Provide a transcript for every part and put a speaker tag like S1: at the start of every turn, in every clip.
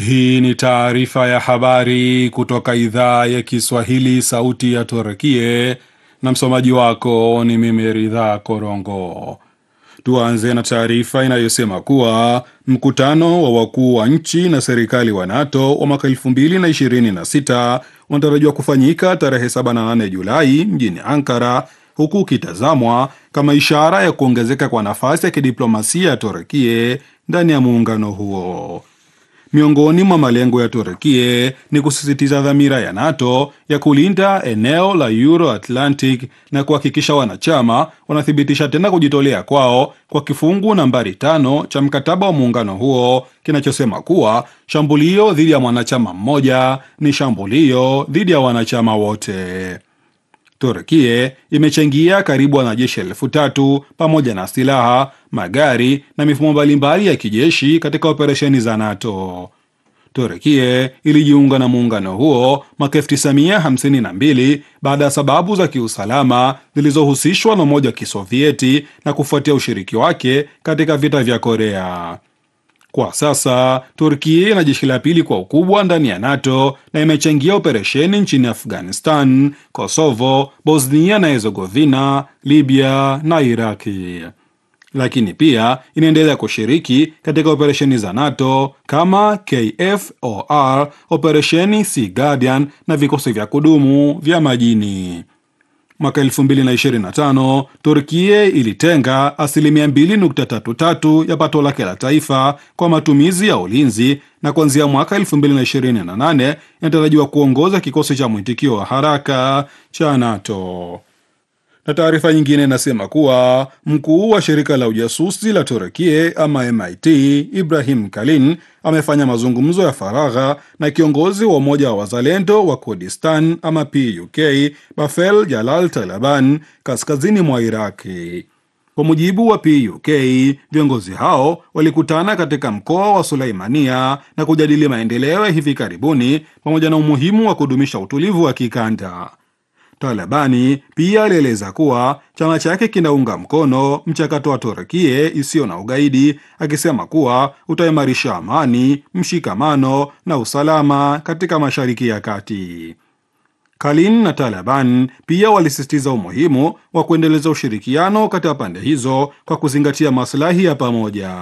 S1: Hii ni taarifa ya habari kutoka idhaa ya Kiswahili, sauti ya Turkie, na msomaji wako ni mimi Ridhaa Korongo. Tuanze na taarifa inayosema kuwa mkutano wa wakuu wa nchi na serikali wa NATO wa mwaka 2026 unatarajiwa kufanyika tarehe 7 na 8 Julai mjini Ankara, huku ukitazamwa kama ishara ya kuongezeka kwa nafasi ya kidiplomasia ya Turkie ndani ya muungano huo. Miongoni mwa malengo ya Turkie ni kusisitiza dhamira ya NATO ya kulinda eneo la Euro Atlantic na kuhakikisha wanachama wanathibitisha tena kujitolea kwao kwa kifungu nambari tano cha mkataba wa muungano huo kinachosema kuwa shambulio dhidi ya mwanachama mmoja ni shambulio dhidi ya wanachama wote. Turkie imechangia karibu wanajeshi elfu tatu pamoja na silaha, magari na mifumo mbalimbali ya kijeshi katika operesheni za NATO. Turkie ilijiunga na muungano huo mwaka 1952 baada ya sababu za kiusalama zilizohusishwa na Umoja wa Kisovieti na kufuatia ushiriki wake katika vita vya Korea. Kwa sasa Turkia ina jeshi la pili kwa ukubwa ndani ya NATO na imechangia operesheni nchini Afghanistan, Kosovo, Bosnia na Herzegovina, Libya na Iraki. Lakini pia inaendelea kushiriki katika operesheni za NATO kama KFOR, operesheni Sea Guardian na vikosi vya kudumu vya majini. Mwaka 2025 Turkie ilitenga asilimia 2.33 ya pato lake la taifa kwa matumizi ya ulinzi na kuanzia mwaka 2028 inatarajiwa kuongoza kikosi cha mwitikio wa haraka cha NATO. Na taarifa nyingine inasema kuwa mkuu wa shirika la ujasusi la Turkie ama MIT Ibrahim Kalin amefanya mazungumzo ya faragha na kiongozi wa umoja wa wazalendo wa Kurdistan ama PUK Bafel Jalal Taliban kaskazini mwa Iraki. Kwa mujibu wa PUK, viongozi hao walikutana katika mkoa wa Sulaimania na kujadili maendeleo ya hivi karibuni pamoja na umuhimu wa kudumisha utulivu wa kikanda. Talabani pia alieleza kuwa chama chake kinaunga mkono mchakato wa Turkie isiyo na ugaidi, akisema kuwa utaimarisha amani, mshikamano na usalama katika Mashariki ya Kati. Kalin na Taliban pia walisisitiza umuhimu wa kuendeleza ushirikiano kati ya pande hizo kwa kuzingatia maslahi ya pamoja.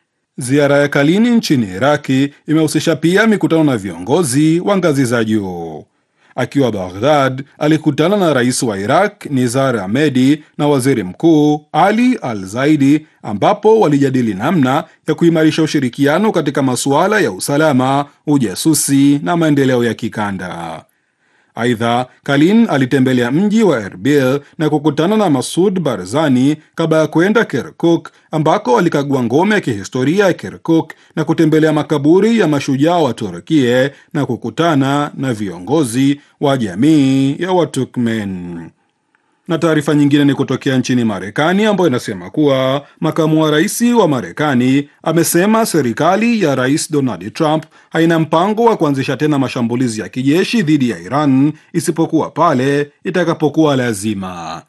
S1: Ziara ya Kalini nchini Iraki imehusisha pia mikutano na viongozi wa ngazi za juu. Akiwa Baghdad alikutana na rais wa Iraq Nizar Ahmedi na waziri mkuu Ali Al Zaidi, ambapo walijadili namna ya kuimarisha ushirikiano katika masuala ya usalama, ujasusi na maendeleo ya kikanda. Aidha, Kalin alitembelea mji wa Erbil na kukutana na Masud Barzani kabla ya kwenda Kirkuk ambako alikagua ngome ya kihistoria ya Kirkuk na kutembelea makaburi ya mashujaa wa Turkie na kukutana na viongozi wa jamii ya Waturkmen. Na taarifa nyingine ni kutokea nchini Marekani ambayo inasema kuwa makamu wa rais wa Marekani amesema serikali ya rais Donald Trump haina mpango wa kuanzisha tena mashambulizi ya kijeshi dhidi ya Iran isipokuwa pale itakapokuwa lazima.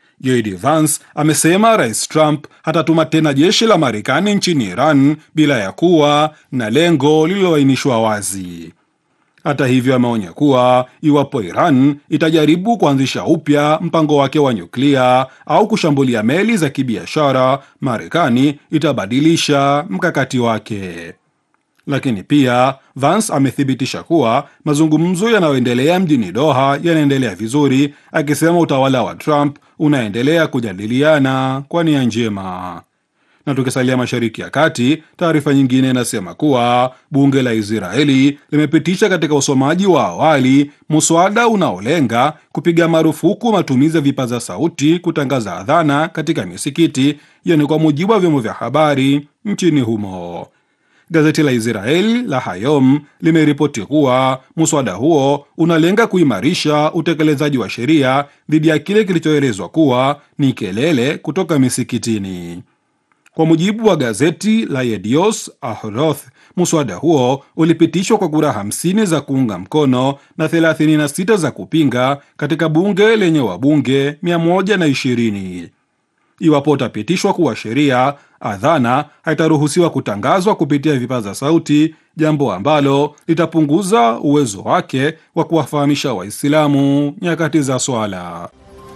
S1: JD Vance amesema rais Trump hatatuma tena jeshi la Marekani nchini Iran bila ya kuwa na lengo lililoainishwa wazi. Hata hivyo ameonya kuwa iwapo Iran itajaribu kuanzisha upya mpango wake wa nyuklia au kushambulia meli za kibiashara, Marekani itabadilisha mkakati wake. Lakini pia Vance amethibitisha kuwa mazungumzo yanayoendelea mjini Doha yanaendelea vizuri, akisema utawala wa Trump unaendelea kujadiliana kwa nia njema na tukisalia Mashariki ya Kati, taarifa nyingine inasema kuwa bunge la Israeli limepitisha katika usomaji wa awali muswada unaolenga kupiga marufuku matumizi ya vipaza sauti kutangaza adhana katika misikiti. Hiyo ni kwa mujibu wa vyombo vya habari nchini humo. Gazeti la Israeli la Hayom limeripoti kuwa muswada huo unalenga kuimarisha utekelezaji wa sheria dhidi ya kile kilichoelezwa kuwa ni kelele kutoka misikitini. Kwa mujibu wa gazeti la Yedios Ahroth, muswada huo ulipitishwa kwa kura 50 za kuunga mkono na 36 za kupinga katika bunge lenye wabunge 120. Iwapo utapitishwa kuwa sheria, adhana haitaruhusiwa kutangazwa kupitia vipaza sauti, jambo ambalo litapunguza uwezo wake wa kuwafahamisha Waislamu nyakati za swala.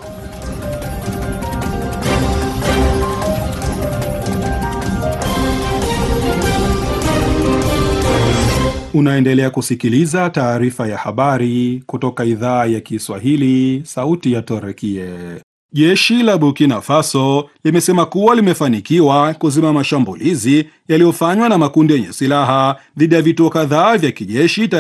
S1: Unaendelea kusikiliza taarifa ya habari kutoka idhaa ya Kiswahili, sauti ya Torekie. Jeshi la Burkina Faso limesema kuwa limefanikiwa kuzima mashambulizi yaliyofanywa na makundi yenye silaha dhidi ya vituo kadhaa vya kijeshi